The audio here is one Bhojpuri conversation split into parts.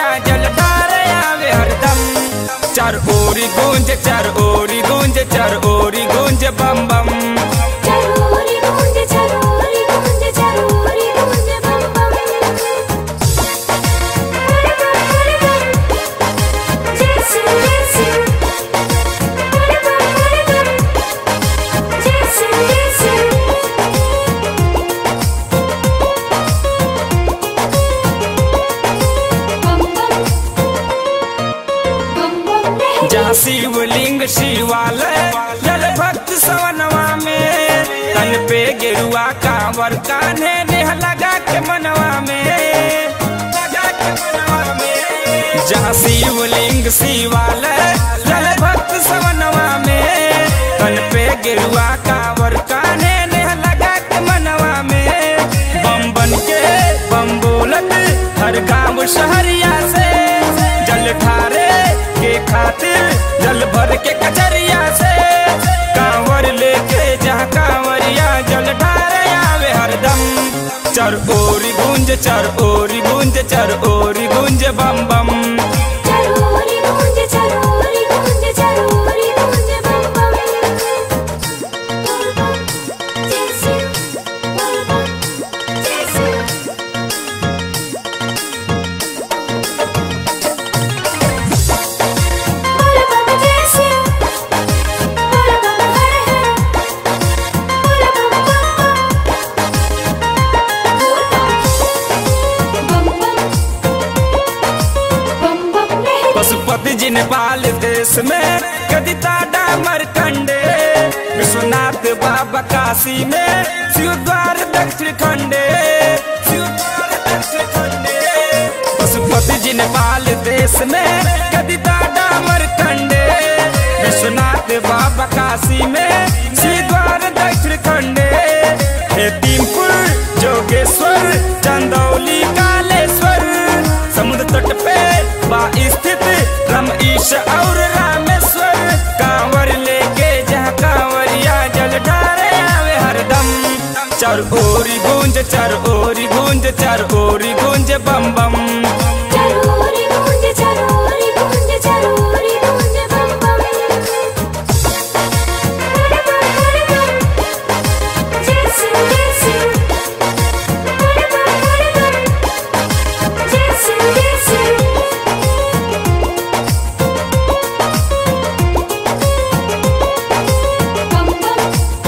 कांवरिया जल ढारे आवे हरदम चार ओरी गूंज चार ओरी गूंज चार ओरी गूंज बम बम चरोरी गूंज चरोरी गूंज चरोरी गूंज बम बम जय शिव जय शिव जय शिव जय शिव बम बम बम बम रे जहाँ शिवलिंग शिवालय जल भक्त सवनवा में तन पे गेरुआ कांवर कान्हे नेह लगा के मनवा में लगा के मनवा में जहाँ शिवलिंग शिवालय जल भक्त सवनवा में तन पे गेरुआ कांवर कान्हे नेह लगा के मनवा में बम बन के बम बोलत हर गांव शहरिया से जल ठारे के खातिर जल भर के कचरिया से कांवर लेके जहाँ कांवरिया जल ढारे आवे हरदम चर ओरी गूंज चर ओरी गूंज चर ओरी गूंज बम बम चरोरी गूंज चरोरी गूंज चरोरी गूंज बम बम बोल बम जय शिव बोल बम जय शिव बोल बम जय शिव बोल बम हर हर बोल बम बम बम बम बम बम रे पशुपति जी नेपाल देश में कदिता डामर कंडे विश्वनाथ बाबा काशी में शिव द्वार दक्षिण खंडे शिव द्वार दक्षिण खंडे पशुपति जी नेपाल देश में कदिता डामर कंडे विश्वनाथ बाबा काशी में शिव द्वार दक्षिण खंडे हेतिमपुर जोगेश्वर चंदौली कालेश्वर समुद्र तट पे बा स्थित रम ईश और रामेश्वर कांवर लेके जहाँ कांवरिया जल ढारे आवे हरदम चार ओरी गूंज चार ओरी गूंज चार ओरी गूंज बम बम चरोरी गूंज चरोरी गूंज चरोरी गूंज बम बम जय शिव जय शिव जय शिव जय शिव बम बम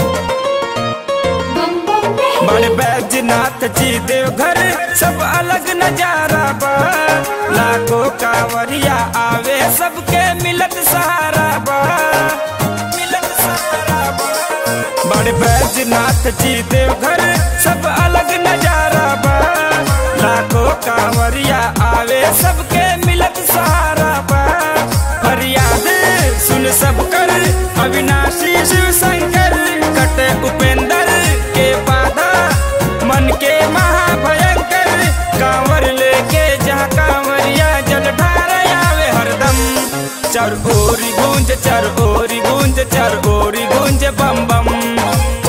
बम बम रे बड़े बैजनाथ जी देवघर सब अलग नजारा बा लाखों कांवरिया आवे सबके मिलत सहारा बा मिलत सहारा बा बड़े बैजनाथ जी देवघर सब अलग नजारा बा लाखों कांवरिया आवे सबके मिलत सहारा बा फरियाद सुन सब कर अविनाशी शिव शंकर कटे उपेंद्र के बाधा मन के महाभयंकर कांवर लेके जहाँ कांवरिया जल ढारे आवे हरदम चार ओरी गूंज चार ओरी गूंज चार ओरी गूंज बम बम